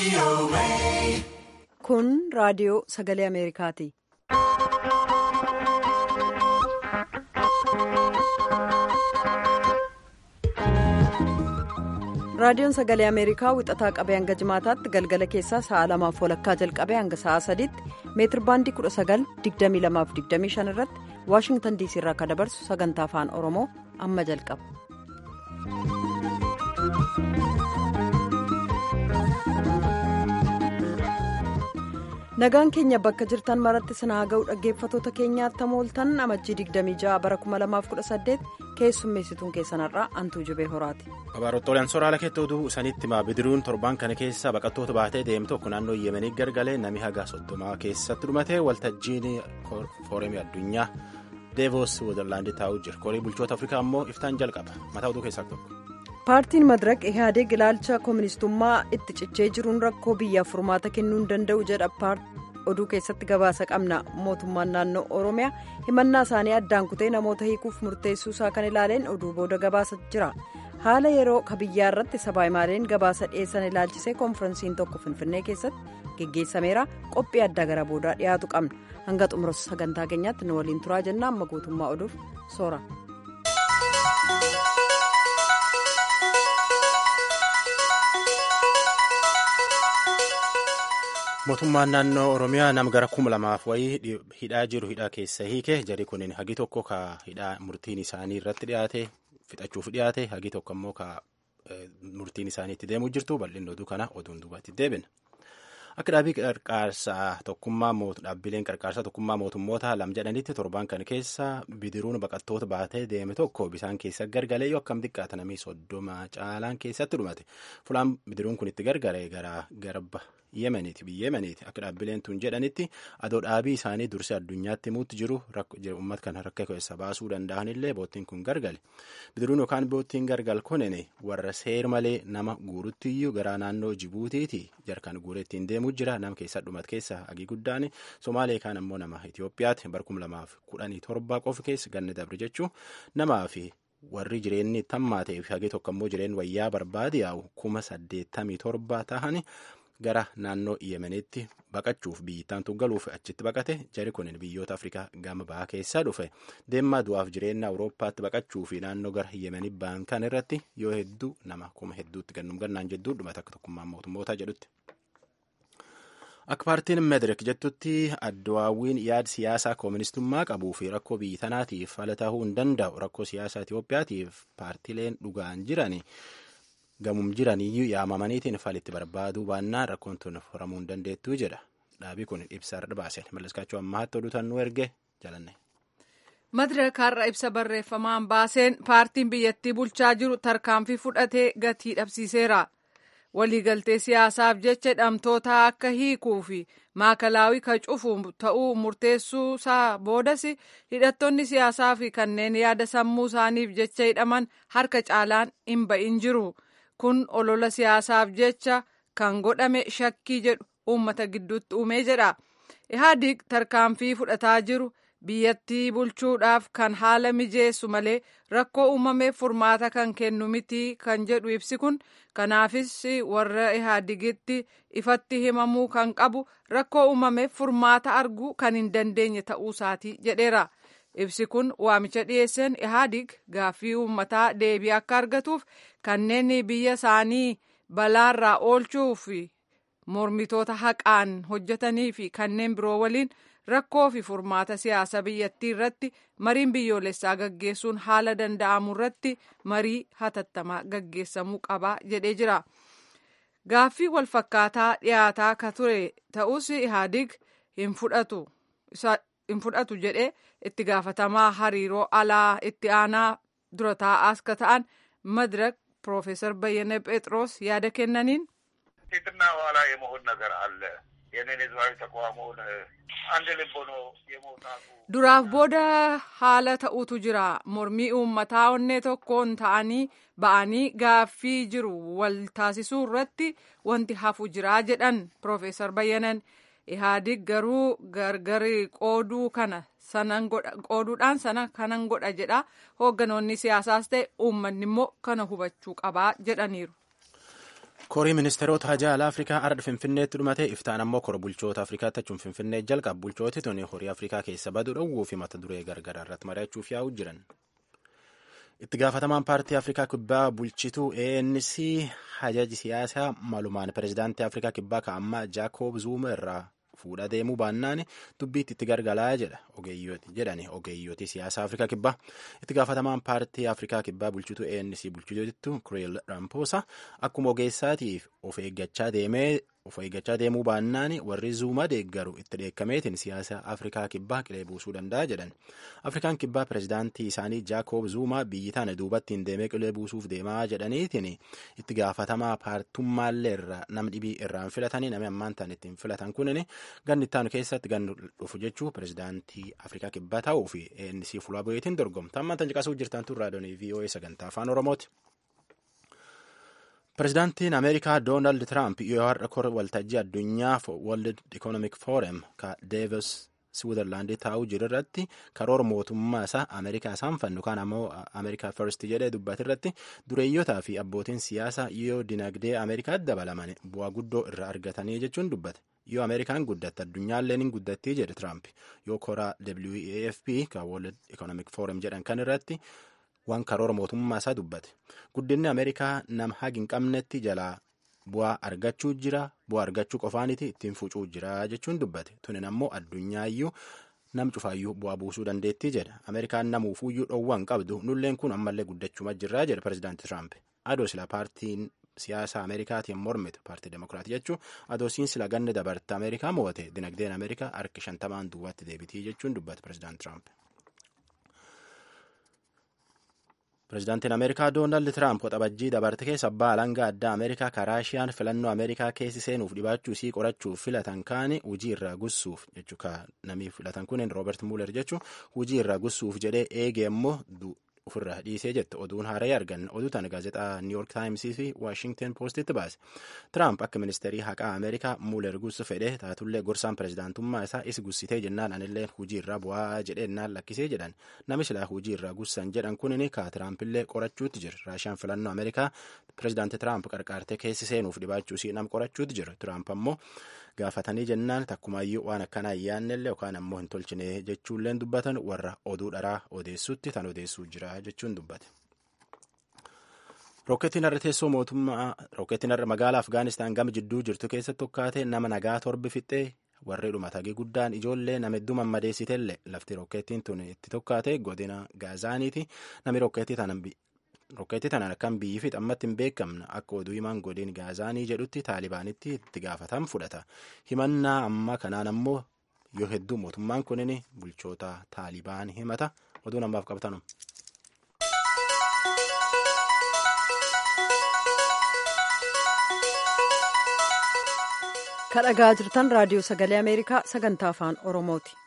Kun raadiyoo sagalee Ameerikaati. Raadiyoon sagalee Ameerikaa wixataa qabee hanga jimaataatti galgala keessaa sa'a lamaaf walakkaa jalqabee hanga sa'a sadiitti meetir baandii 19,2225 irratti Waashingtan diisii irraa akka dabarsu sagantaa afaan Oromoo amma jalqaba. Nagaan keenya bakka jirtan maratti sinaa ga'u dhaggeeffatoota keenyaatti mooltan amajjii 26 bara 2018 keessummeessituun keessanarraa antuu jibee horaati. Abaarotooleen soraala keetti oduu sanitti bidiruun torban kana keessa baqattoota baatee deemu tokko naannoo yemenii gargalee nami haga soddomaa keessatti dhumatee waltajjiin foorumii addunyaa deevoos wizarlaandii taa'uu jira korii bulchoota afrikaa immoo iftaan jalqaba mataa oduu keessaa tokko. paartiin madraq ihaadeg ilaalcha kooministummaa itti cichee jiruun rakkoo biyyaaf furmaata kennuu hin danda'u jedha oduu keessatti gabaasa qabna mootummaan naannoo oromiyaa himannaa isaanii addaan kutee namoota hiikuuf murteessuu isaa kan ilaaleen oduu booda gabaasa jira haala yeroo kabiyyaa irratti sabaayimaaleen gabaasa dhiyeessan ilaalchisee koonfiransiin tokko finfinnee keessatti geggeessameera qophii addaa gara boodaa dhiyaatu qabna hanga xumura sagantaa keenyaatti nu waliin turaa jenna amma guutummaa oduuf soora. mootummaan naannoo oromiyaa nama gara kuma lamaaf wayii hidhaa jiru hidhaa keessa hiike jari kunin hagi tokko ka hidhaa murtiin isaanii irratti dhiyaate fixachuuf dhiyaate hagi tokko immoo ka murtiin isaanii itti deemuu jirtu bal'inni oduu kana oduun duubatti deebina. akka dhaabii qarqaarsaa tokkummaa dhaabbileen qarqaarsaa tokkummaa mootummoota lam jedhanitti torban kan keessa bidiruun baqattoota baatee deeme tokko bisaan keessa gargalee yoo akkam xiqqaata namni soddoma caalaan keessatti dhumate fulaan bidiruun kun itti gargaree gara garba yemeniiti biyya yemeniiti akka dhaabbileen tun jedhanitti adoo dhaabii isaanii dursee addunyaatti himuutti jiru uummat kana rakka keessa baasuu danda'anillee boottiin kun gargale bidiruun yookaan boottiin gargal kunin warra seer malee nama guuruttiyyuu gara naannoo jibuutiiti jarkan guuree ittiin deemuu jira nama keessa dhumat keessa hagii guddaan somaalee kaan ammoo nama itiyoophiyaatti barkum lamaaf kudhanii torba qofa keessa ganna dabre jechuu namaa fi warri jireenyi tammaatee fi hagii tokko ammoo jireenyi wayyaa barbaade yaa'u kuma saddeettamii torba ta'ani gara naannoo yemenitti baqachuuf biyyattaan tuggaluuf achitti baqate jari kun biyyoota afrikaa gama bahaa keessaa dhufe deemaa du'aaf jireenya awurooppaatti baqachuu fi naannoo gara yemenii ba'an kan irratti yoo hedduu nama kuma hedduutti gannum gannaan jedduu dhumata akka tokkummaan mootummootaa jedhutti. akka paartiin medirek jettutti addawaawwiin yaada siyaasaa kooministummaa qabuu fi rakkoo biyya tanaatiif fala ta'uu hin danda'u rakkoo siyaasaa Itoophiyaatiif paartileen dhugaan jiran gamum jiraniyyuu yaamamaniitiin falitti barbaaduu baannaan rakkoon tun furamuu hin dandeettuu jedha dhaabii kun ibsa irra baaseen malliskaachuu ammaatti oduu tannuu erge jalanne. Madirak har'a ibsa barreeffamaan baaseen paartiin biyyattii bulchaa jiru tarkaanfii fudhatee gatii dhabsiiseera. waliigaltee siyaasaaf jecha hidhamtoota akka hiikuu fi maakalaawii ka cufu ta'uu murteessuu isaa boodas hidhattoonni siyaasaa fi kanneen yaada sammuu isaaniif jecha hidhaman harka caalaan hin ba'in jiru kun olola siyaasaaf jecha kan godhame shakkii jedhu uummata gidduutti uumee jedha ihaadig tarkaanfii fudhataa jiru biyyattii bulchuudhaaf kan haala mijeessu malee rakkoo uumameef furmaata kan kennu miti kan jedhu ibsi kun kanaafis warra ihaadigitti ifatti himamuu kan qabu rakkoo uumameef furmaata arguu kan hin dandeenye ta'uu isaati jedheera ibsi kun waamicha dhiyeesseen ihaadig gaaffii uummataa deebii akka argatuuf kanneen biyya isaanii balaarraa oolchuuf mormitoota haqaan hojjetanii fi kanneen biroo waliin rakkoo fi furmaata siyaasa biyyattii irratti mariin biyyoolessaa gaggeessuun haala danda'amu irratti marii hatattamaa gaggeessamuu qaba jedhee jira. Gaaffii walfakkaataa dhiyaataa ka ture ta'us ihaadig hin fudhatu jedhee itti gaafatamaa hariiroo alaa itti aanaa dura taa'aas ka ta'an madirak Piroofeesar Bayyane Phexros yaada kennaniin. ፊትና ኋላ የመሆን ነገር አለ የኔን ህዝባዊ ተቋሙን አንድ ልብ ሆኖ የመውጣቱ duraaf booda haala ta'utu jira mormii uummataa onnee tokkoon ta'anii ba'anii gaaffii jiru wal taasisuu irratti wanti hafu jira jedhan piroofeesar bayyanan ihaadig garuu gargari qooduu kana sanan godha qooduudhaan sana kanan godha jedha hoogganoonni siyaasaas ta'e uummanni immoo kana hubachuu qabaa jedhaniiru. korii ministeerota hajaala afrikaa ardha finfinneetti dhumate iftaan ammoo kora bulchoota afrikaatti achuun finfinnee jalqabu bulchooti tuni horii afrikaa keessa baduu dhowwuu fi mata duree gargaraa irratti mari'achuuf yaa'u jiran itti gaafatamaan paartii afrikaa kibbaa bulchituu anc hajaji siyaasaa malumaan pirezidaantii afrikaa kibbaa ka'ammaa jaakob zuuma irraa fuudha deemuu baannaan dubbiitti itti gargalaa jedha ogeeyyooti jedhani ogeeyyooti siyaasa afrikaa kibbaa itti gaafatamaan paartii afrikaa kibbaa bulchituu anc bulchituutittu kireel rampoosa akkuma ogeessaatiif of eeggachaa deemee of eeggachaa deemuu baannaan warri zuuma deeggaru itti dheekkameetiin siyaasa afrikaa kibbaa qilee buusuu danda'a jedhan afrikaan kibbaa pirezidaantii isaanii jaakob zuumaa biyyi tana duubattiin deemee qilee buusuuf deemaa jedhaniitiin itti gaafatamaa paartummaallee irraa nam dhibii irraan filatanii namni ammaan tan ittiin filatan kunin ganni ittaanu keessatti ganni dhufu jechuu pirezidaantii afrikaa kibbaa ta'uu fi ANC fuula bu'eetiin dorgomta ammaan tan caqasuu jirtan tun raadiyoonii VOA sagantaa afaan oromooti. Pirezidaantiin Ameerikaa Doonaald Tiraamp yoo har'a kora waltajjii addunyaa World Economic Forum ka Deevos Switzerlaandii taa'uu jiru irratti karoora mootummaa isaa Ameerikaa isaan fannu kan ammoo Ameerikaa First jedhee dubbate irratti dureeyyotaa fi abbootiin siyaasaa yoo dinagdee Ameerikaatti dabalaman bu'aa guddoo irraa argatanii jechuun dubbate. Yoo Ameerikaan guddatte addunyaallee ni guddattii jedhe Tiraamp yoo koraa WEFP ka World Economic Forum jedhan kan irratti waan karoora mootummaa isaa dubbate guddinni ameerikaa nama hagi hin qabnetti jalaa bu'aa argachuu jira bu'aa argachuu qofaaniti ittiin fucuu jira jechuun dubbate tunin ammoo addunyaaiyyuu nam cufaayyuu bu'aa buusuu dandeettii jedha ameerikaan namuufuuyyuu dhoowwaa hin qabdu nulleen kun ammallee guddachuma jirraa jedha pirezidaanti tiraamp adoo sila paartiin siyaasa ameerikaatiin mormitu paartii demokiraatii jechuun adoosiin sila ganna dabarte ameerikaa mo'ate dinagdeen ameerikaa harki shantamaan duwwaatti deebitii jechuun dubbate pirezidaanti tiraamp. Pireezidaantiin Ameerikaa Doonaald Tiraamp waxabajjii dabarte keessa abbaa alangaa addaa Ameerikaa karaashiyaan filannoo Ameerikaa keessi seenuuf dhibaachuu isii qorachuuf filatan kaani hujii irraa gussuuf jechuu ka namii filatan kunin Roobert Muuler jechuu hujii irraa gussuuf jedhee eege immoo ofirraa dhiisee jette oduun haaree argan oduu tana gaazexaa New York Times fi Washington Postitti baase. Tiraamp akka ministeerii haqaa Ameerikaa Muuler gussu fedhe taatullee gorsaan pireezidaantummaa isaa is gussitee jennaan anillee hujii irraa bu'aa jedheennaan lakkisee jedhan nami silaa hujii irraa gussan jedhan kunin ka Tiraampillee qorachuutti jira. Raashiyaan filannoo Ameerikaa pireezidaanti Tiraamp qarqaartee keessi seenuuf dhibaachuu isii nam qorachuutti jira. Tiraamp ammoo gaafatanii jennaan takkumaayyuu waan akkanaa hin yaannellee yookaan ammoo hin tolchine jechuulleen dubbatan warra oduu dharaa odeessutti tan odeessuu jira jechuun dubbate. Rooketiin har'a teessoo mootummaa rooketiin har'a magaalaa Afgaanistaan gama jidduu jirtu keessatti tokkaate nama nagaa torbi fixxee warri dhumatagee guddaan ijoollee nama hedduu mammadeessitellee lafti rooketiin tun itti tokkaate godina Gaazaaniiti nami rooketii tanan rokkeetti tanaan akkan biyyi fi xammatti hin beekamne akka oduu himaan godin gaazaanii jedhutti taalibaanitti itti gaafatan fudhata himannaa amma kanaan ammoo yoo hedduu mootummaan kunin bulchoota taalibaan himata oduu namaaf qabtanu. kadhagaa jirtan raadiyoo sagalee ameerikaa sagantaa afaan oromooti.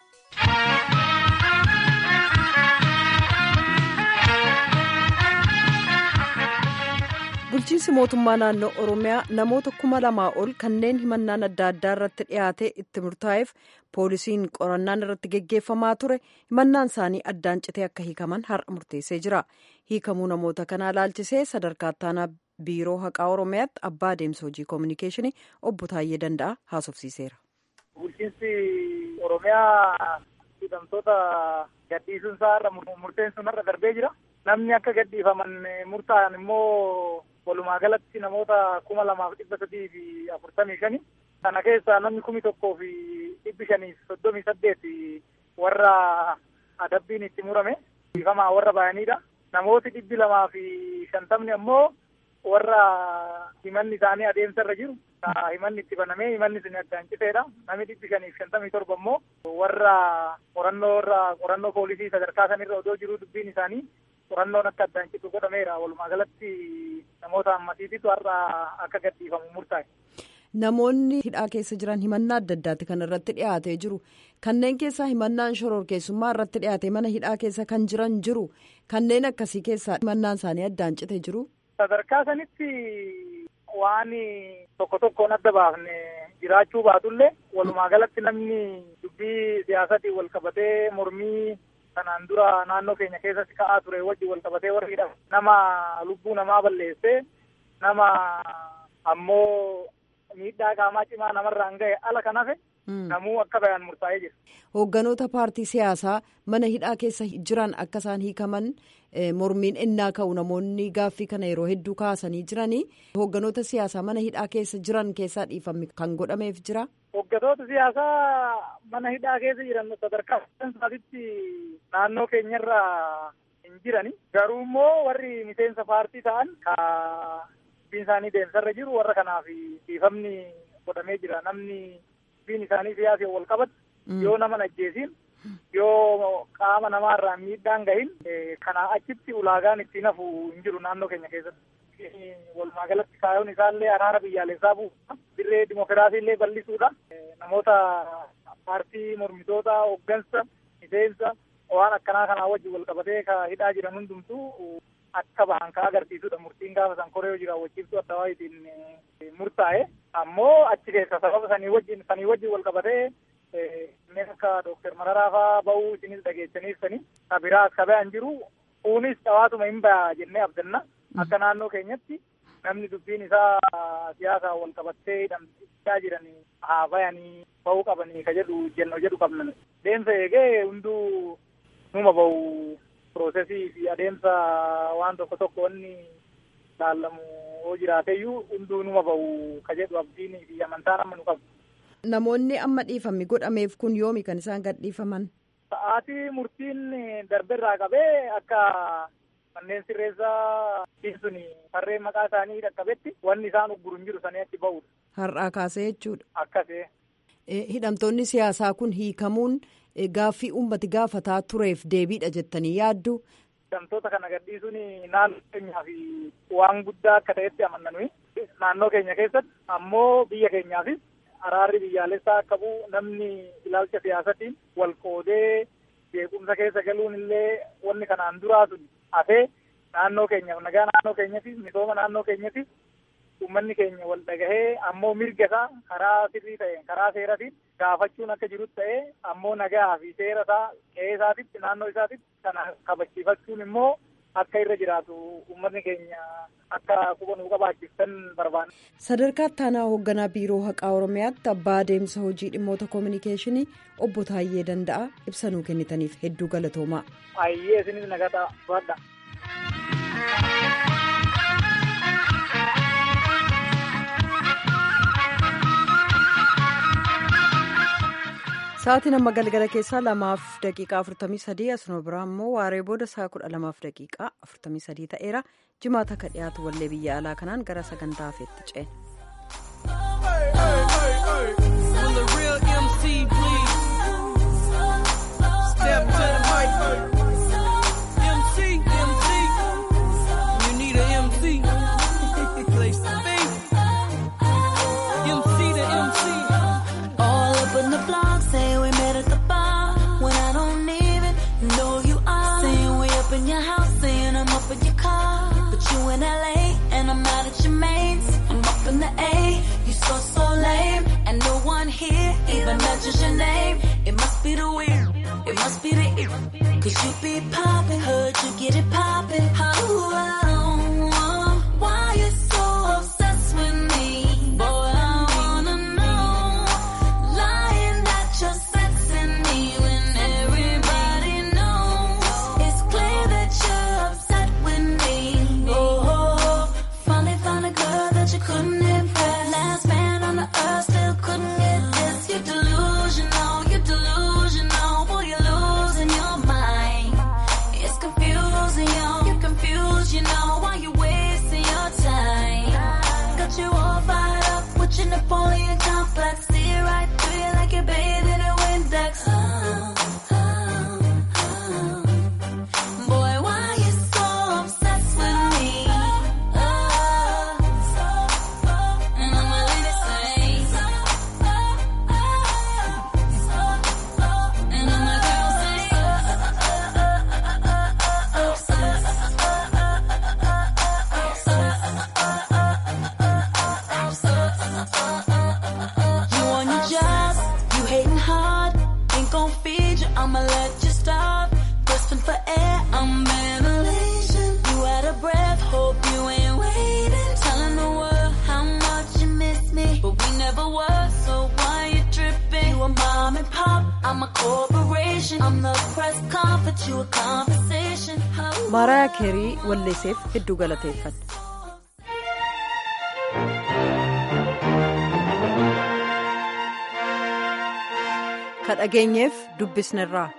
bulchiinsi mootummaa naannoo oromiyaa namoota kuma lamaa ol kanneen himannaan adda addaa irratti dhiyaate itti murtaa'eef poolisiin qorannaan irratti geggeeffamaa ture himannaan isaanii addaan citee akka hiikaman har'a murteessee jira hiikamuu namoota kanaa ilaalchisee sadarkaa ittaanaa biiroo haqaa oromiyaatti abbaa adeemsa hojii koominikeeshinii obbo Taayyee Danda'a haasofsiiseera. bulchiinsi oromiyaa hidhamtoota gadhiisuun isaa irra murteen sun irra darbee jira. namni akka gadhiifaman murtaa'an immoo walumaa galatti namoota kuma lamaaf dhibba sadii fi afurtamii shani kana keessaa namni kumi tokkoo fi dhibbi shanii fi soddomii saddeet warra adabbiin itti murame dhiifamaa warra bayanidha namooti dhibbi lamaa fi shantamni ammoo warra himanni isaanii adeemsa irra jiru himanni itti banamee himanni sun addaan citeedha namni dhibbi shanii fi shantamii torba ammoo warra qorannoo irra qorannoo poolisii sadarkaa sanirra odoo jiru dubbiin isaanii qorannoon akka addaan citu godhameera walumaa galatti namoota ammasiititu har'a akka gadhiifamu murtaa'e. Namoonni hidhaa keessa jiran himannaa adda addaati kan irratti dhiyaatee jiru. Kanneen keessaa himannaan shororkeessummaa irratti dhiyaate mana hidhaa keessa kan jiran jiru. Kanneen akkasii keessaa himannaan isaanii addaan cite jiru. Sadarkaa sanitti waan tokko tokkoon adda baafne jiraachuu baatullee walumaa galatti namni dubbii siyaasatiin wal qabatee mormii kanaan dura naannoo keenya keessatti ka'aa ture wajji wal qabatee warri hidhame nama lubbuu namaa balleessee nama ammoo miidhaa qaamaa cimaa namarraan ga'e ala kan hafe namuu akka bayan murtaa'ee jira. Hoogganoota paartii siyaasaa mana hidhaa keessa jiran akka isaan hiikaman mormiin innaa ka'u namoonni gaaffii kana yeroo hedduu kaasanii jiranii hoogganoota siyaasaa mana hidhaa keessa jiran keessaa dhiifame kan godhameef jira. Hoogganoota siyaasaa mana hidhaa keessa jiran sadarkaa isaatitti naannoo keenyarra hin jirani. Garuu immoo warri miseensa paartii ta'an ka dubbiin isaanii deemsarra jiru warra kanaaf dhiifamni godhamee jira. Namni dubbiin isaanii siyaasii wal qabatu yoo nama ajjeesiin yoo qaama namaarraa miidhaan gahin kanaa achitti ulaagaan ittiin hafu hin jiru naannoo keenya keessatti. Walumaa galatti kaayyoon isaallee araara biyyaalessaa buusa. Dirree dimokiraasii illee bal'isuudha. Namoota paartii mormitoota hoggansa miseensa waan akkanaa kanaa wajjin wal qabatee ka hidhaa jiran hundumtuu akka bahan ka agarsiisudha. Murtiin gaafa san koree hojii raawwachiiftuu adda waayitiin murtaa'e. Ammoo achi keessa sababa sanii wajjin sanii wajjin wal qabatee kanneen akka Dooktar Mararaa fa'aa bahuu isinis dhageessaniiftanii ka biraas ka bayan jiru. Kunis dhawaatuma hin ba'a jennee abdanna. Akka naannoo keenyatti namni dubbiin isaa siyaasaan wal qabattee hidhamtaa jiran haa bayanii bahuu qabanii ka jedhu jennoo jedhu qabna. Deemsa eegee hunduu numa bahu piroosesii fi adeemsa waan tokko tokko wanni laallamu yoo jiraateyyuu hunduu numa bahu ka jedhu abdiin fi amantaan amma nu qabu. Namoonni amma dhiifamni godhameef kun yoomi kan isaan gad dhiifaman? Sa'aatii murtiin darberraa qabee akka manneen sirreessaa sun harreen maqaa isaanii dhaqqabetti wanni isaan ugguru hin jiru sanii achi bahudha. Har'aa kaasee jechuudha. Akkasee. Hidhamtoonni siyaasaa kun hiikamuun gaaffii uummati gaafataa tureef deebiidha jettanii yaaddu. Hidhamtoota kana gadhiisuun naannoo keenyaaf waan guddaa akka ta'etti amanna nuyi. Naannoo keenya keessatti ammoo biyya keenyaafis araarri biyyaalessaa akka bu'u namni ilaalcha siyaasatiin wal qoodee jeequmsa keessa galuun illee wanni kanaan duraa sun hafee naannoo keenyaaf nagaa naannoo keenyatiif misooma naannoo keenyatiif uummanni keenya wal dhagahee ammoo mirga isaa karaa sirrii ta'een karaa seeratiin gaafachuun akka jirutti ta'ee ammoo nagaa fi seera isaa qe'ee isaatitti naannoo isaatitti kana kabachiifachuun immoo akka irra jiraatu uummanni keenya akka quba nuu qabaachiftan barbaanna. Sadarkaa ittaanaa hoogganaa biiroo haqaa Oromiyaatti abbaa adeemsa hojii dhimmoota koominikeeshinii obbo Taayyee Danda'a ibsa nuu kennitaniif hedduu galatoomaa. Ayyee isinis nagataa badha. Sa'aatiin amma galgala keessaa lamaaf daqiiqaa afurtamii sadii asuma biraa immoo waaree booda sa'a kudha lamaaf daqiiqaa afurtamii sadii ta'eera jimaata akka dhiyaatu wallee biyya alaa kanaan gara sagantaa hafeetti ce'e. Just your name, it must be the weird, it must be the ear. Cause you be poppin', heard you get it poppin'. Oh, oh, oh, why you so obsessed with me? Boy, I wanna know. Lying that you're sexing me when everybody knows. It's clear that you're upset with me. Oh, oh, finally found a girl that you couldn't impress. Last man on the earth still couldn't get this. You're delusional, you're delusional. Boy, you're losing your mind. It's confusing, yo. You're confused, you know. Why you wasting your time? Got you all fired up with your Napoleon complex. See right through you like you're bathed in a Windex. Oh, oh, oh. Boy, why you so obsessed with me? Oh, I'm a corporation. I'm the press conference, you a conversation. Oh, maaraayaa keerii walleesseef hedduu galateeffadha. ka dhageenyeef dubbisnerraa.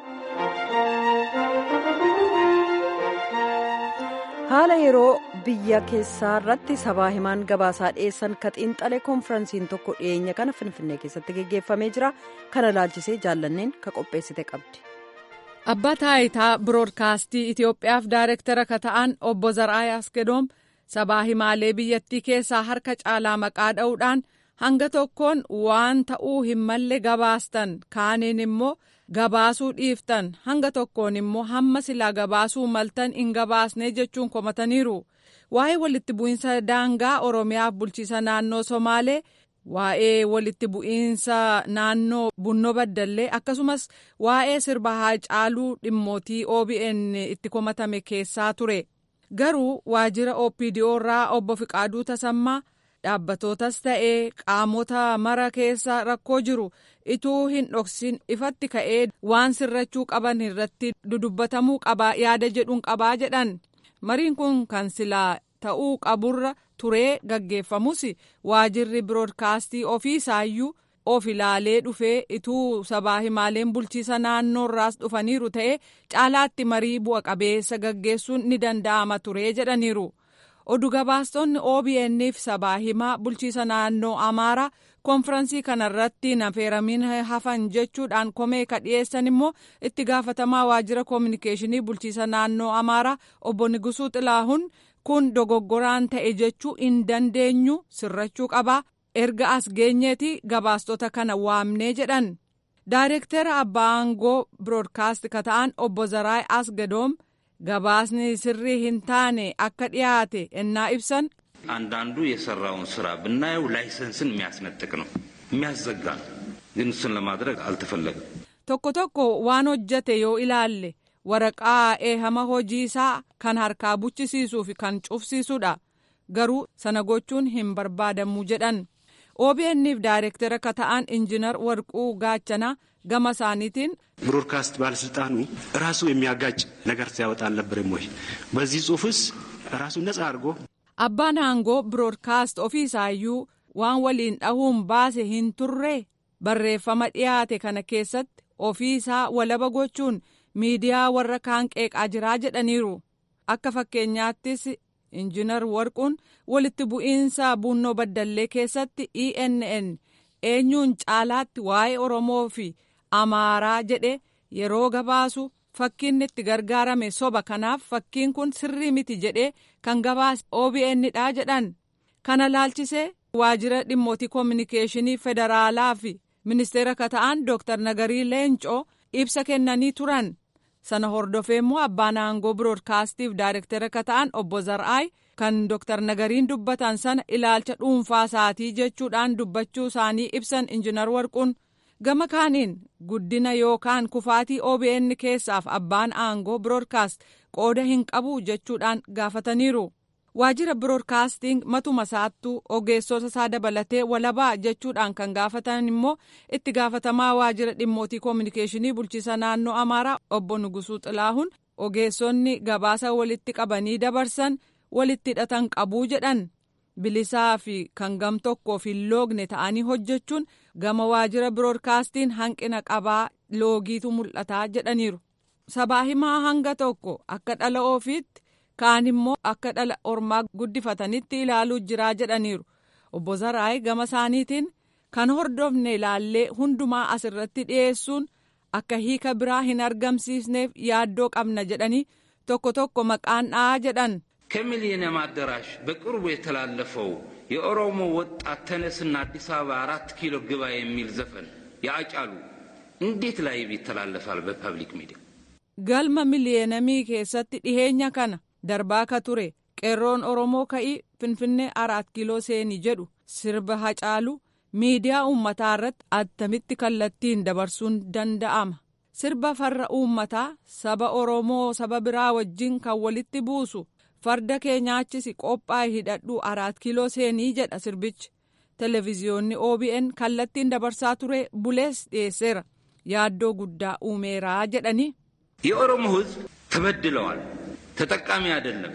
haala yeroo biyya keessaa irratti sabaa himaan gabaasaa dhiyeessan ka xiinxalee koonfiransiin tokko dhiyeenya kana finfinnee keessatti geggeeffamee jira kana laalchisee jaallanneen ka qopheessite qabdi. Abbaa taayitaa biroodkaastii Itoophiyaaf daayirektara ka ta'an obbo Zaraayi Asgedoom sabaa himaalee biyyattii keessaa harka caalaa maqaa dha'uudhaan hanga tokkoon waan ta'uu hin malle gabaastan kaaniin immoo gabaasuu dhiiftan hanga tokkoon immoo hamma silaa gabaasuu maltan hin gabaasne jechuun komataniiru waa'ee walitti bu'iinsa daangaa oromiyaaf bulchiisa naannoo somaalee waa'ee walitti bu'iinsa naannoo bunnoo baddallee akkasumas waa'ee sirba haacaaluu dhimmootii OBN itti komatame keessaa ture garuu waajjira OPDO irraa obbo Fiqaaduu Tasammaa dhaabbatootas ta'ee qaamota mara keessa rakkoo jiru ituu hin dhoksin ifatti ka'ee waan sirrachuu qaban irratti dudubbatamuu qabaa yaada jedhuun qabaa jedhan mariin kun kan silaa ta'uu qaburra turee gaggeeffamus waajirri biroodkaastii ofiisaayyuu of ilaalee dhufee ituu sabaa himaaleen bulchiisa naannoorraas dhufaniiru ta'e caalaatti marii bu'a qabeessa gaggeessuun ni danda'ama turee jedhaniiru. oduu gabaastonni OBN'f sabaa himaa bulchiisa naannoo Amaaraa konfiransii kanarratti nafeeramiin hafan jechuudhaan komee ka dhiyeessan immoo itti gaafatamaa waajjira koominikeeshinii bulchiisa naannoo Amaaraa obbo Nigusuu Xilaahun kun dogoggoraan ta'e jechuu hin dandeenyu sirrachuu qabaa erga as geenyeeti gabaastota kana waamnee jedhan. Daayirektara abbaa aangoo biroodkaast ka ta'an obbo Zaraay Asgadoom gabaasni sirrii hin taane akka dhiyaate ennaa ibsan አንዳንዱ የሰራውን ስራ ብናየው ላይሰንስን የሚያስነጥቅ ነው፣ የሚያዘጋ ነው። ግን እሱን ለማድረግ አልተፈለገም። tokko tokko waan hojjate yoo ilaalle waraqaa eehama hojii isaa kan harkaa buchisiisuu fi kan cufsiisudha garuu sana gochuun hin barbaadamu jedhan OBN'f daayirektara ka ta'an injinar warquu gaachanaa gama isaaniitiin ብሮድካስት ባለስልጣኑ ራሱ የሚያጋጭ ነገር ሲያወጣ አልነበረም ወይ? በዚህ ጽሁፍስ ራሱን ነጻ አድርጎ abbaan aangoo biroodkaast ofiisaayyuu waan waliin dhahuun baase hin turre barreeffama dhiyaate kana keessatti ofiisaa walaba gochuun miidiyaa warra kaan qeeqaa jiraa jedhaniiru akka fakkeenyaattis injinar warquun walitti bu'iinsa bunnoo baddallee keessatti ENN eenyuun caalaatti waa'ee oromoo fi amaaraa jedhe yeroo gabaasu fakkiin itti gargaarame soba kanaaf fakkiin kun sirrii miti jedhee kan gabaase OBN dha jedhan kana laalchisee waajjira dhimmootii koominikeeshinii federaalaa fi ministeera ka ta'an dooktar nagarii leencoo ibsa kennanii turan sana hordofee immoo abbaan aangoo biroodkaastiif daayirektara ka ta'an obbo Zar'aay kan dooktar nagariin dubbatan sana ilaalcha dhuunfaa isaatii jechuudhaan dubbachuu isaanii ibsan injinar warquun. gama kaaniin guddina yookaan kufaatii OBN keessaaf abbaan aangoo biroodkaast qooda hin qabu jechuudhaan gaafataniiru. Waajjira biroodkaastiin matuma isaattuu ogeessota isaa dabalatee walabaa jechuudhaan kan gaafatan immoo itti gaafatamaa waajjira dhimmootii koominikeeshinii bulchiisa naannoo Amaaraa obbo Nugusuu Xilaahun ogeessonni gabaasa walitti qabanii dabarsan walitti hidhatan qabuu jedhan. bilisaa fi kan gam tokkoof hin loogne ta'anii hojjechuun gama waajjira biroodkaastiin hanqina qabaa loogiitu mul'ataa jedhaniiru. Sabaa himaa hanga tokko akka dhala ofiitti kaan immoo akka dhala ormaa guddifatanitti ilaaluu jiraa jedhaniiru. Obbo Zaraay gama isaaniitiin kan hordofne ilaallee hundumaa asirratti dhiyeessuun akka hiika biraa hin argamsiisneef yaaddoo qabna jedhanii tokko tokko maqaan dha'aa jedhan. ከሚሊኒየም አዳራሽ በቅርቡ የተላለፈው የኦሮሞ ወጣት ተነስና አዲስ አበባ አራት ኪሎ ግባ የሚል ዘፈን ያጫሉ እንዴት ላይ ይተላለፋል በፐብሊክ ሚዲያ? galma miliyeenamii keessatti dhiheenya kana darbaa ka ture qeerroon oromoo ka'ii finfinnee araat kiiloo seenii jedhu sirba hacaalu miidiyaa uummataa irratti attamitti kallattiin dabarsuun danda'ama sirba farra uummataa saba oromoo saba biraa wajjin kan walitti buusu farda keenyaachisi qophaa'e hidhadhu araat kiiloo seenii jedha sirbichi televiziyoonni OBN kallattiin dabarsaa ture bulees dhiyeesseera yaaddoo guddaa uumeeraa jedhani. የኦሮሞ ሕዝብ ተበድለዋል፣ ተጠቃሚ አይደለም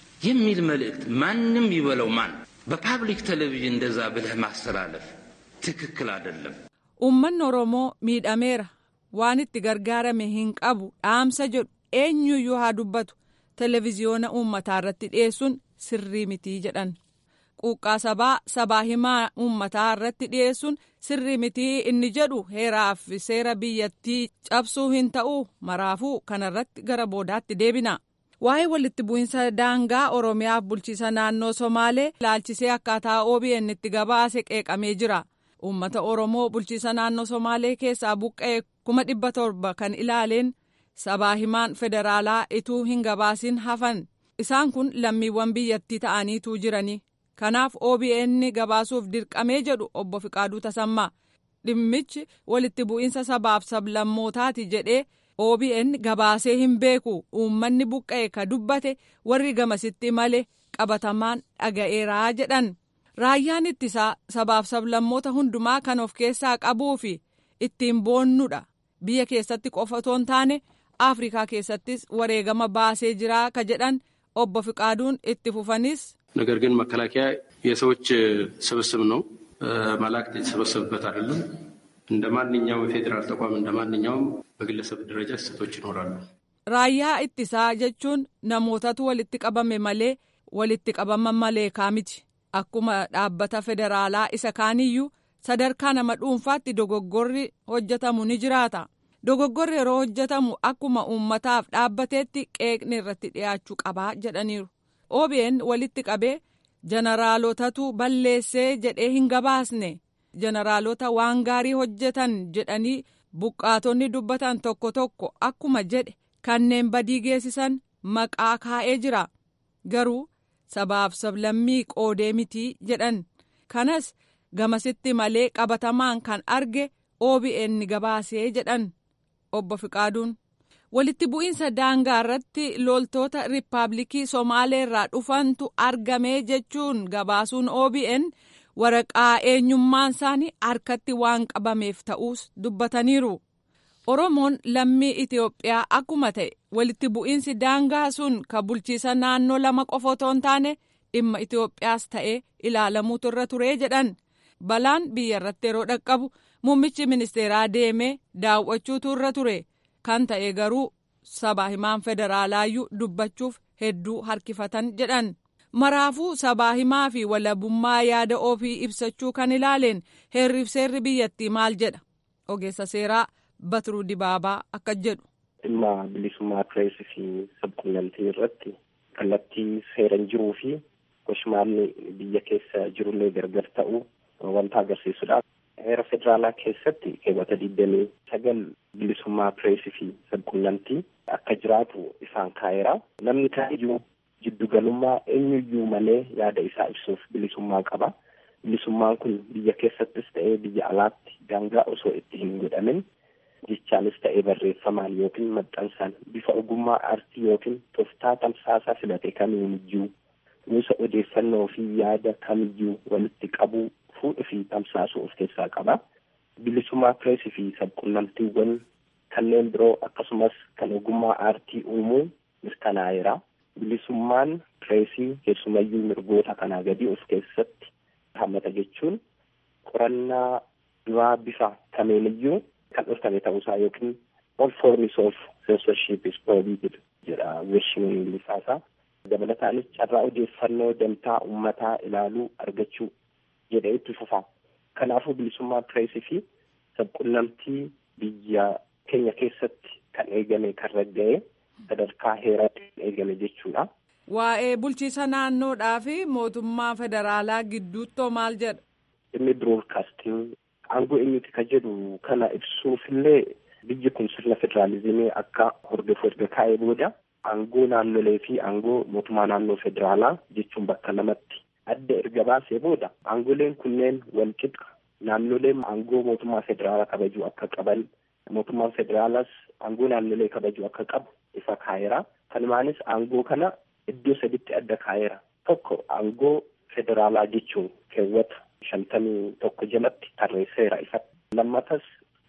የሚል መልእክት ማንም ይበለው ማን በፓብሊክ ቴሌቪዥን እንደዛ ብለህ ማስተላለፍ ትክክል አይደለም። Uummanni Oromoo miidhameera waan itti gargaarame hin qabu dhaamsa jedhu eenyuyyuu haa dubbatu televiziyoona uummataa irratti dhiyeessuun sirrii mitii jedhan. Quuqqaa sabaa sabaa himaa uummataa irratti dhiyeessuun sirrii mitii inni jedhu heeraa fi seera biyyattii cabsuu hin ta'uu maraafuu kanarratti gara boodaatti deebina. Waa'ee walitti bu'iinsa daangaa Oromiyaaf bulchiisa naannoo Somaalee ilaalchisee akkaataa OBN itti gabaase qeeqamee jira. Uummata Oromoo bulchiisa naannoo Somaalee keessaa buqqa'e kuma dhibba torba kan ilaaleen sabaa himaan federaalaa ituu hin gabaasin hafan. Isaan kun lammiiwwan biyyattii ta'aniituu jirani. Kanaaf OBN gabaasuuf dirqamee jedhu obbo Fiqaaduu Tasammaa. Dhimmichi walitti bu'iinsa sabaaf sablammootaati jedhee OBN gabaasee hin beeku uummanni buqqa'e ka dubbate warri gamasitti malee qabatamaan dhaga'eeraa jedhan. Raayyaan ittisaa sabaaf sablammoota hundumaa kan of keessaa qabuu fi ittiin boonnudha. Biyya keessatti qofa otoo hin taane Afrikaa keessattis wareegama baasee jiraa ka jedhan obbo Fiqaaduun itti fufanis. ነገር ግን መከላከያ የሰዎች ስብስብ ነው። መላእክት የተሰበሰቡበት አይደለም። እንደ ማንኛውም የፌዴራል ተቋም እንደ ማንኛውም በግለሰብ ደረጃ ስህተቶች ይኖራሉ። Raayyaa ittisaa jechuun namootatu walitti qabame malee walitti qabama maleekaa miti. Akkuma dhaabbata federaalaa isa kaaniyyuu sadarkaa nama dhuunfaatti dogoggorri hojjetamu ni jiraata. Dogoggorri yeroo hojjetamu akkuma uummataaf dhaabbateetti qeeqni irratti dhiyaachuu qabaa jedhaniiru. OBN walitti qabee jeneraalotatu balleessee jedhee hin gabaasne jeneraalota waan gaarii hojjetan jedhanii buqqaatonni dubbatan tokko tokko akkuma jedhe kanneen badii geessisan maqaa kaa'ee jira garuu sabaaf sablammii qoodee mitii jedhan kanas gamasitti malee qabatamaan kan arge OBN gabaasee jedhan obbo Fiqaaduun. walitti bu'iinsa daangaa irratti loltoota riippaabilikii somaalee irraa dhufantu argamee jechuun gabaasuun OBN waraqaa eenyummaan isaanii harkatti waan qabameef ta'uus dubbataniiru. Oromoon lammii Itoophiyaa akkuma ta'e walitti bu'iinsi daangaa sun ka bulchiisa naannoo lama qofa otoo hin taane dhimma Itoophiyaas ta'ee ilaalamuutu irra turee jedhan. Balaan biyya irratti yeroo dhaqqabu muummichi ministeeraa deemee daawwachuutu irra ture. kan ta'e garuu sabaa himaan federaalaayyuu dubbachuuf hedduu harkifatan jedhan maraafuu sabaa himaa fi walabummaa yaada ofii ibsachuu kan ilaaleen heerriif seerri biyyattii maal jedha ogeessa seeraa batiruu dibaabaa akka jedhu. dhimma bilisummaa pireesii fi sabquunnamtii irratti kallattii seeran jiruu fi goshmaalli biyya keessa jirullee gargar ta'uu wanta agarsiisudha. heera federaalaa keessatti keewwata digdamii sagal bilisummaa pireesii fi sabquunnamtii akka jiraatu isaan kaa'eera. Namni kamiyyuu jiddugalummaa eenyuyyuu malee yaada isaa ibsuuf bilisummaa qaba. Bilisummaan kun biyya keessattis ta'ee biyya alaatti daangaa osoo itti hin godhamin jechaanis ta'ee barreeffamaan yookiin maxxansaan bifa ogummaa aartii yookiin tooftaa tamsaasaa filate kamiyyuu gosa odeeffannoo fi yaada kamiyyuu walitti qabuu fuudhuu fi tamsaasuu of keessaa qaba. Bilisummaa pireesii fi sabquunnamtiiwwan kanneen biroo akkasumas kan ogummaa aartii uumuu mirkanaa'eera. Bilisummaan pireesii keessumayyuu mirgoota kanaa gadi of keessatti hammata jechuun qorannaa duraa bifa kamiiniyyuu kan dhorkame ta'uusaa yookiin all forms of censorship is prohibited jedha weeshiniin ingilifaasaa. Dabalataanis carraa odeeffannoo damtaa uummataa ilaaluu argachuu jedhee itti fufa. Kanaafuu bilisummaa pireesii fi sabquunnamtii biyya keenya keessatti kan eegame kan ragga'e sadarkaa heeraatti kan eegame jechuudha. Waa'ee bulchiisa naannoodhaa fi mootummaa federaalaa gidduuttoo maal jedha? Inni biroodkaastiin aangoo eenyuti kan jedhu kana ibsuufillee biyyi kun sirna federaalizimii akka hordofu erga kaa'ee booda aangoo naannolee fi aangoo mootummaa naannoo federaalaa jechuun bakka lamatti adda erga baasee booda aangoleen kunneen wal qixa naannoleen aangoo mootummaa federaalaa kabajuu akka qaban mootummaan federaalaas aangoo naannolee kabajuu akka qabu ifa kaa'eera. Kanumaanis aangoo kana iddoo saditti adda kaa'eera. Tokko aangoo federaalaa jechuun keewwata shantamii tokko jalatti tarreesseera ifa. Lammatas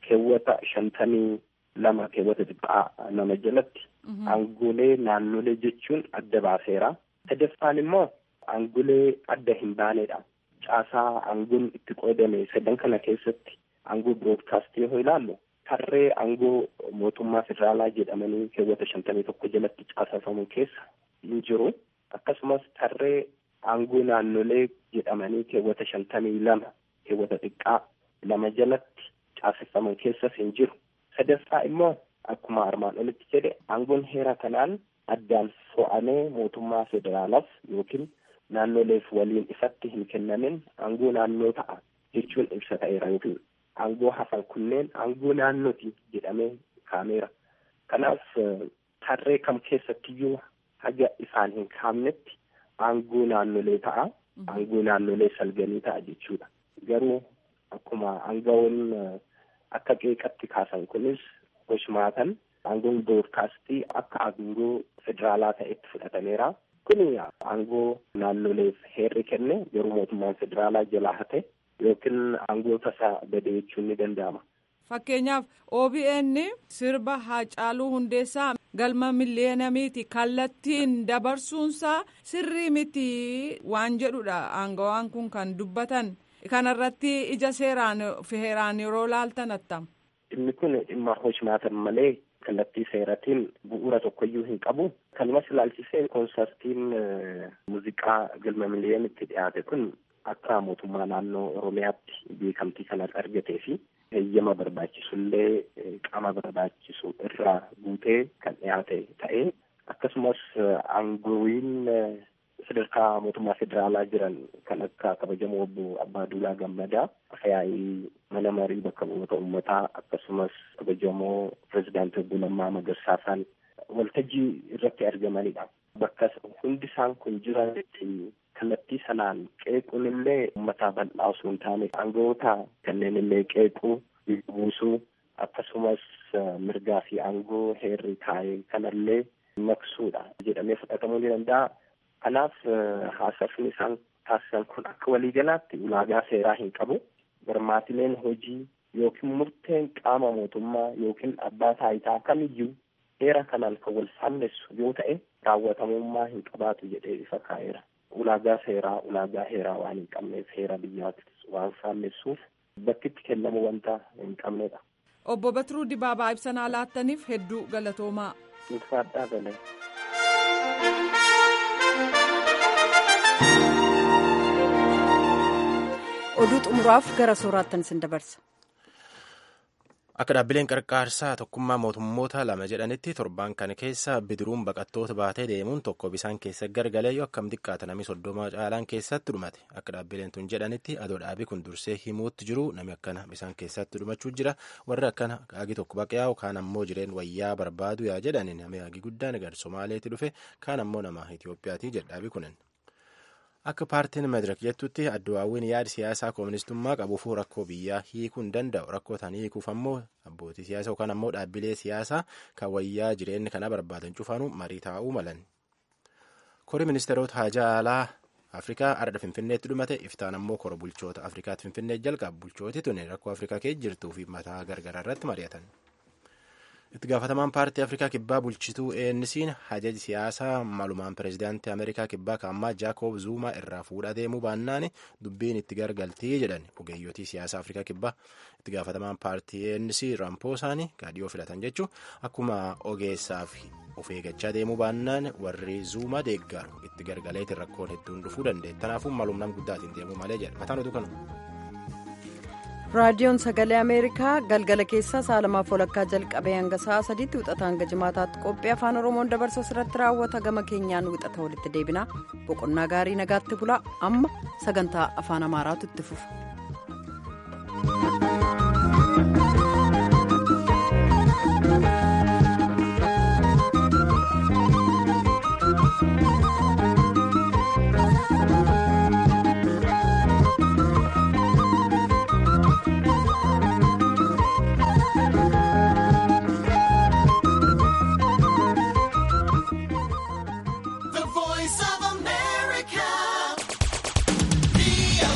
keewwata shantamii lama keewwata xiqqaa nama jalatti aangolee naannolee jechuun adda baaseera. sadaffaan immoo aangolee adda hin baanedha. Caasaa aangoon itti qoodame sadan kana keessatti aangoo biroodkaastii yoo ilaallu tarree aangoo mootummaa federaalaa jedhamanii keewwata shantamii tokko jalatti caasafamu keessa hin jiru. Akkasumas tarree aangoo naannolee jedhamanii keewwata shantamii lama keewwata xiqqaa lama jalatti caasafaman keessas hin jiru. Sadaffaa immoo akkuma armaan olitti jedhe aangoon heera kanaan addaan fo'amee mootummaa federaalaaf yookiin naannoleef waliin ifatti hin kennamin aangoo naannoo ta'a jechuun ibsa ta'eera yookiin aangoo hafan kunneen aangoo naannooti jedhamee kaameera. Kanaaf tarree kam keessattiyyuu haga isaan hin kaamnetti aangoo naannolee ta'a. Aangoo naannolee salganii ta'a jechuudha. Garuu akkuma aangawoon akka qeeqatti kaasan kunis hoshmaatan aangoon biroodkaastii akka aangoo federaalaa ta'etti fudhatameera. Kun aangoo naannoleef heerri kenne garuu mootummaan federaalaa jalaa hate yookiin aangoo tasaa bade jechuun ni danda'ama. Fakkeenyaaf OBN sirba Haacaaluu Hundeessaa galma miliyeenamiiti kallattiin dabarsuunsaa sirrii miti waan jedhudha aangawaan kun kan dubbatan kanarratti ija seeraan fi heeraan yeroo laaltan attam. Dhimmi kun dhimma hoshmaatan malee kallattii seeratiin bu'uura tokkoyyuu hin qabu. Kanumas ilaalchisee koonsartiin muuziqaa galma miliyeenitti dhiyaate kun akka mootummaa naannoo Oromiyaatti beekamtii kanas argatee fi heeyyama barbaachisullee qaama barbaachisu irraa guutee kan dhiyaate ta'ee akkasumas aangoowwiin sadarkaa mootummaa federaalaa jiran kan akka kabajamoo obbo Abbaa Duulaa Gammadaa yaa'ii mana marii bakka bu'oota uummataa akkasumas kabajamoo pirezidaantii obbo Lammaa Magarsaasaan waltajjii irratti argamanidha. Bakka hundi isaan kun jiranitti kallattii sanaan qeequun illee uummataa bal'aa osoo hin taane aangoota kanneen illee qeequu buusuu akkasumas mirgaa fi aangoo heerri taa'ee kanallee maksuudha jedhamee fudhatamuu ni danda'a. Kanaaf haasofni isaan taasisan kun akka waliigalaatti ulaagaa seeraa hin qabu. Barmaatileen hojii yookiin murteen qaama mootummaa yookiin abbaa taayitaa kamiyyuu heera kanaan kan wal faallessu yoo ta'e raawwatamummaa hin qabaatu jedhee ifa kaa'eera. Ulaagaa seeraa ulaagaa heeraa waan hin qabneef heera biyyaattis waan faallessuuf bakkitti kennamu wanta hin qabnedha. Obbo Batiruu Dibaabaa ibsanaa laattaniif hedduu galatoomaa. Ulfaadhaa galee. oduu xumuraaf gara sooraattan isin dabarsa. Akka dhaabbileen qarqaarsaa tokkummaa mootummoota lama jedhanitti torban kana keessa bidiruun baqattoota baatee deemuun tokko bisaan keessa gargalee yoo akkam xiqqaata namni soddoma caalaan keessatti dhumate akka dhaabbileen tun jedhanitti adoo dhaabii kun dursee himuutti jiru namni akkana bisaan keessatti dhumachuu jira warri akkana haagi tokko baqee kaan ammoo jireen wayyaa barbaadu yaa jedhani namni haagi guddaan gar somaaleetti dhufe kaan ammoo nama Itoophiyaati jedha dhaabii kunin. Akka paartiin Madirak jettutti addawaawwiin yaada siyaasaa kooministummaa qabuufuu rakkoo biyyaa hiikuu hin danda'u. Rakkoo tan hiikuuf ammoo abbootii siyaasaa yookaan ammoo dhaabbilee siyaasaa kan wayyaa jireenya kana barbaadan cufaanu marii taa'uu malan. Kori ministeerota haajaa alaa Afrikaa ardha Finfinneetti dhumate iftaan ammoo kora bulchoota Afrikaatti Finfinnee jalqabu bulchooti tuni rakkoo Afrikaa keessa jirtuu fi mataa gargaraa irratti mari'atan. itti gaafatamaan paartii afrikaa kibbaa bulchituu ANC'n hajaji siyaasaa malumaan pireezidaantii ameerikaa kibbaa kaammaa jaakob zuumaa irraa fuudhaa deemuu baannaan dubbiin itti gargaltii jedhan ogeeyyotii siyaasaa afrikaa kibbaa itti gaafatamaan paartii ANC raampoosaan gaadiyoo filatan jechuun akkuma ogeessaaf of eeggachaa deemuu baannaan warri zuumaa deeggaru itti gargaleetiin rakkoon hedduun dhufuu dandeenya kanaafuu malum nam guddaatiin deemuu malee jedha mataan oduu kanuma. raadiyoon sagalee ameerikaa galgala keessaa sa'a lamaaf walakkaa jalqabee hanga sa'a sadiitti wixata hanga jimaataatti qophii afaan oromoon dabarsu irratti raawwata gama keenyaan wixata walitti deebina boqonnaa gaarii nagaatti bulaa amma sagantaa afaan amaaraatu itti fufa.